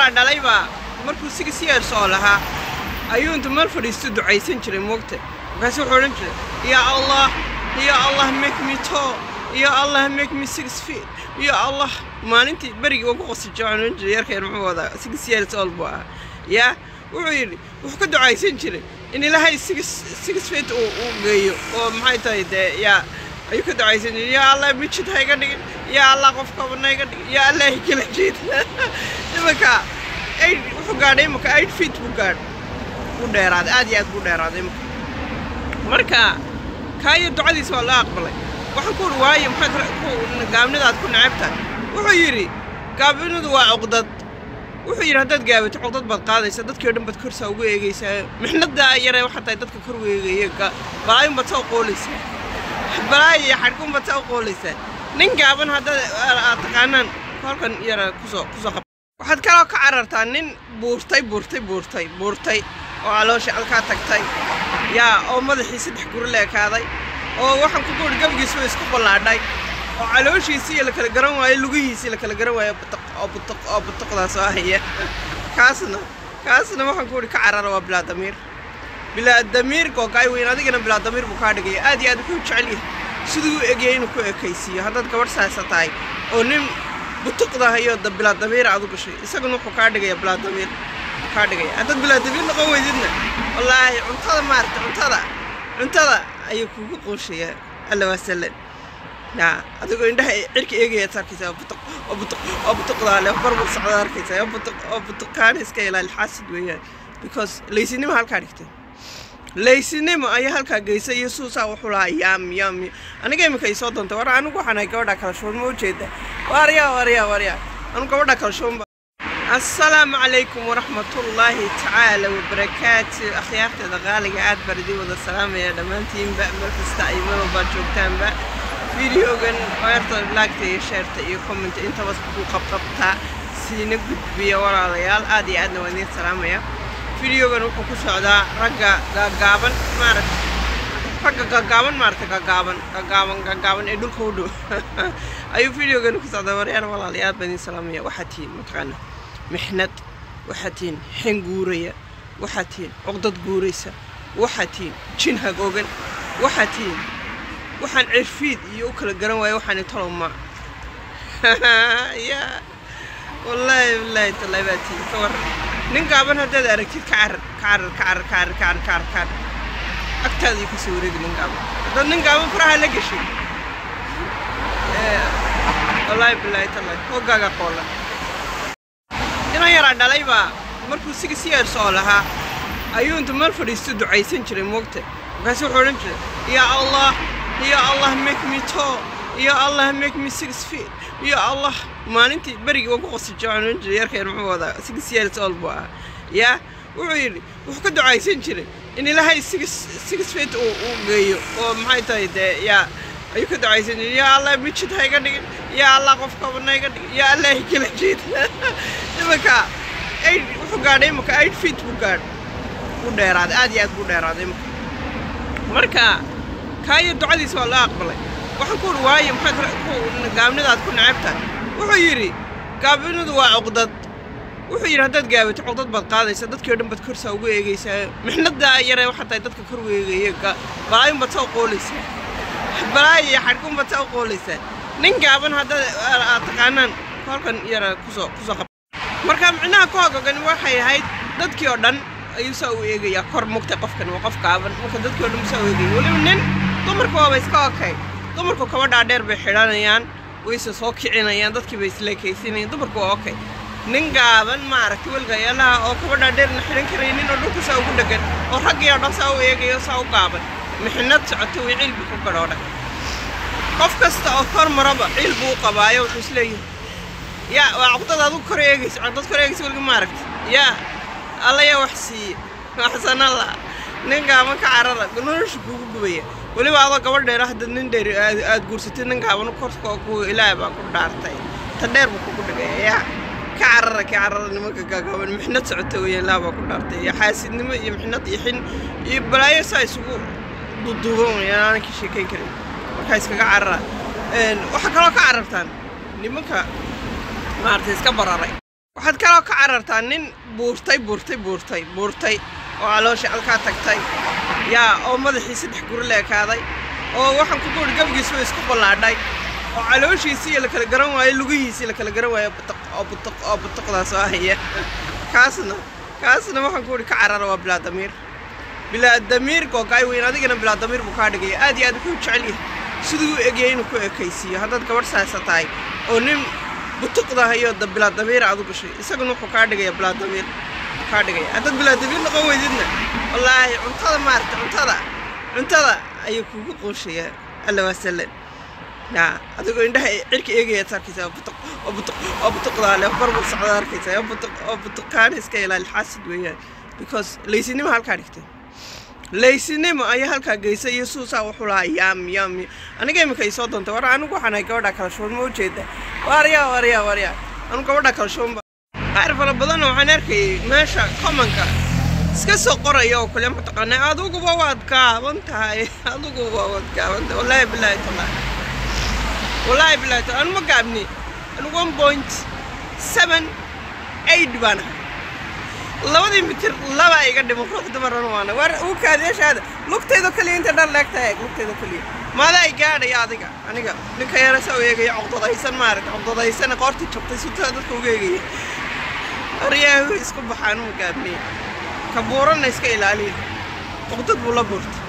yaraa dhalay baa markuu six years oo lahaa ayuu inta meel fadhiisto ducaysan jiray moogta markaasu wuxuu odhan jiray yaa allah ya allah make me tall ya allah make me six feet ya allah maalintii berigii ugu qosijay waxaan odhan jiray yarkeen muxuu wadaa six years old buu ahaa yaa wuxuu yidhi wuxuu ka ducaysan jiray in ilaahay six six feet uu uu geeyo oo maxay tahay dee yaa ayuu ka ducaysan jiray yaa allah mijid ha iga dhigin yaa allah qof kabana iga dhigin yaa allah ikala jiid imanka eight wuxuu gaadhay imanka eight feet buu gaadh buu dheeraaday aad iyo aad buu dheeraaday imanka marka kaayo ducadiisa waa loo aqbalay waxaan ku uri waayo maxaad gaabnidaad ku necabtahay wuxuu yidhi gaabnidu waa cuqdad wuxuu yidhi haddaad gaabato cuqdad baad qaadaysaa dadkii o dhan baad korsaa ugu eegaysaa mixnaddaa yaree waxaa tahay dadka kor weegaya balaayun baad soo qoolaysaa balaayo iyo xadhkun baad soo qoolaysaa nin gaaban haddaad aad taqaanaan kolkan yara kusoo kusoo qab waxaad kaloo ka carartaa nin buurtay buurtay buurtay buurtay oo caloosha alkaa tagtay yaa oo madaxii saddex guri la ekaaday oo waxaan ku guuri gabigiisuba isku ballaadhay oo calooshiisii la kala garan waayo lugihiisii la kala garan waayo butuq oo butuq oo butuqdaas oo haya kaasna kaasna waxaan ku uhi ka carara waa bilaa damiir bilaa damiir googaay weyn adigana bilaa damiir buu kaa dhigaya aad iyo aad wuxuu jecel yahay siduu u egyahay inuu ku ekaysiiyo haddaad gabadh saasa tahay oo nin butuqda hayo da bilaa damiir aad u gashay isaguna wuxuu kaa dhigaya bilaa damiir kaa dhigaya haddaad bilaa damiir noqon weydidna wallaahi cuntada maaragta cuntada cuntada ayuu kugu qooshayaa alla waasalan yaa adigoo indhaha cirka eegayaad arkaysaa oo butuq oo butuq oo butuqdaa leh barbur socdaad arkaysaa oo butuq oo butuqaana iska ilaali xaasid weeyaan because laysinimo halkaa dhigtay laysinimo ayaa halkaa geysay iyo suusaa wuxuu lahaa yaam yaam aniga imika ay soo doontay war anigu waxaan ahay gabadha kala shuban ma ujeeda waaryaa waaryaa waaryaa anigu gabadha kala shuban السلام عليكم ورحمة الله تعالى وبركاته أخيارتي دغالي قاعد بردي وذا السلام يا دمانتين بقى مركز تأيمن وباجوكتان بقى فيديو جن ويرتا لاكتي شيرتا iyo comment inta bas ku qabqabta siina gudbiya walaalayaal aad iyo aadna waan idin salaamaya videogan wuxuu ku socdaa ragga gaagaaban maaragta ragga gaagaaban maaragta gaagaaban gaagaaban gaagaaban ee dhulka u dhow ayuu videogan ku socdaa waryaal walaalayaal baan idin salaamaya waxaa tihiin mataqaana mixnad waxaa tihiin xen guuraya waxaa tihiin cuqdad guuraysa waxaa tihiin jin hagoogan waxaa tihiin waxaan cirfiid iyo u kala garan waayo waxaan toloma ya wallaahi wallaahi tallaahi baa tihiin ka war nin gaaban haddaad aragtid ka carar ka carar ka carar ka carar ka carar ka carar ka carar agtaadii ka soo wareegi nin gaaban haddaad nin gaaban faraha la gashay wallaahi billaahi tallaahi hoggaaga qoolan niman yaraa dhalay baa markuu six years oo lahaa ayuu inta meel fadhiisto ducaysan jiray moogta markaasu wuxuu odhan jiray yaa allah ya allah make me tall ya allah make me six feet ya allah maalintii berigii ugu qosijay waxaan odhan jiray yarkeen muxuu wadaa six years old buu ahaa yaa wuxuu yidhi wuxuu ka ducaysan jiray in ilaahay six six feet uu uu geeyo oo maxay tahay dee yaa ayuu ka ducaysan jiray yaa allah mijid ha iga dhigin yaa allah qof kabana iga dhigin yaa allah ikala jiid imanka eight wuxuu gaadhay imanka eight feet buu gaadh buu dheeraaday aad iyo aad buu dheeraaday imanka marka kaayo ducadiisa waa loo aqbalay waxaan ku uri waayo maxaad gaabnidaad ku necabtahay wuxuu yidhi gaabnidu waa cuqdad wuxuu yidhi haddaad gaabato cuqdad baad qaadaysaa dadkii o dhan baad korsaa ugu eegaysaa mixnaddaa yaree waxaa tahay dadka kor weegaya balaayun baad soo qoolaysaa balaayo iyo xadhkun baad soo qoolaysaa nin gaaban haddaad aad taqaanaan kolkan yara kusoo kusoo qab marka micnaha ku hogogan waxay ahayd dadkii oo dhan ayuu saa u eegayaa kor mugtay qofkan waa qof gaaban marka dadkii oo dhan saa u eegaya weliba nin dumarku waaba iska okay dumarku kaba dhaadheer bay xidhanayaan wayse soo kicinayaan dadkii bay isleekaysinayaan dumarku waa okay nin gaaban maaragtay welgayaalaha oo kaba dhaadheerna xidhan karaynin oo dhulka saa ugu dhegan oo raggii oo dhan saa u eegayo saa u gaaban mixnad socoto way cilbi ku gadhoodhan qof kasta oo kor maraba ciil buu u qabaayo wuxuu isleeyahay yaa waa cuqdad adigu kor eegaysa cuqdad kor eegaysa weliga maaragta yaa alla yaa wax siiye waxsan alla nin gaaban ka carara nolosha kugu gubaya weliba adoo gabadh dheer hadda nin dheer aad guursatay nin gaaban korka ku ilaahay baa ku dhaartay ta dheer buu kugu dhigaya yaa ka carara ka carara nimanka gaagaaban mixnad socota weya ilaaha baa ku dhaartay iyo xaasidnimo iyo mixnad iyo xin iyo balaayo saa isugu duduuban wayaan aanan ka sheekayn karin markaa iskaga carara waxaa kaloo ka carartaan nimanka maaragtay iska bararay waxaad kaloo ka carartaa nin buurtay buurtay buurtay buurtay oo caloosha halkaa tagtay yaa oo madaxii saddex guri la ekaaday oo waxaan ku guuri gabigiisu isku ballaadhay oo calooshiisii la kala garan waayo lugihiisii la kala garan waayo butuq oo butuq oo butuqdaas oo haya kaasna kaasna waxaan ku uhi ka carara waa bilaa damiir bilaa damiir googaay weyn adigana bilaa damiir buu kaa dhigaya aad iyo aad wuxuu jecel yahay siduu u egayay inuu ku ekaysiiyo haddaad gabadh saasa tahay oo nin butuqda hayo da bilaa damiir aad u gashay isaguna wuxuu kaa dhigaya bilaa damiir kaa dhigaya haddaad bilaa damiir noqon weydidna wallaahi cuntada maarata cuntada cuntada ayuu kugu quushaya alla waa sallan yaa adigoo indhaha cirka eegaya ad arkaysaa oo butuq oo butuq oo butuqdaa leh barbar socda arkaysaa oo butuq oo butuqaana iska ilaali xaasid weeyaan because laysinimo halkaa dhigtay laysinimo ayaa halkaa geysay iyo suusaa wuxuu lahaa yaam yaam aniga imika isoo doontay war anigu waxaan ahay gabadha kala shuban ma ujeeda waaryaa waaryaa waaryaa anigu gabadha kala shuban qaar fara badanna waxaan arkayay meesha commonka iska soo qoraya oo kale mataqaanaa adiguba waad gaaban tahay adiguba waad gaaban tahay wallaahi bilaahi tallaahi wallaahi bilaahi tallaahi anu ma gaabni anu one point seven eight baan ahay labadii mitir laba iga dhimo ruux dumaran waana war uu kaadeeshaada lugtaydo kaliya inta dhan leegta eeg lugtaydo kaliya maadaa i gaadhaya adiga aniga ninka yarasa u eegaya coqdadaysan maaragta coqdadaysana qoortii jabtay sutaa dadka uga eegaya waryaahu isku baxaan uma gaabniye ka buuranna iska ilaaliya cuqdad buu la buurtay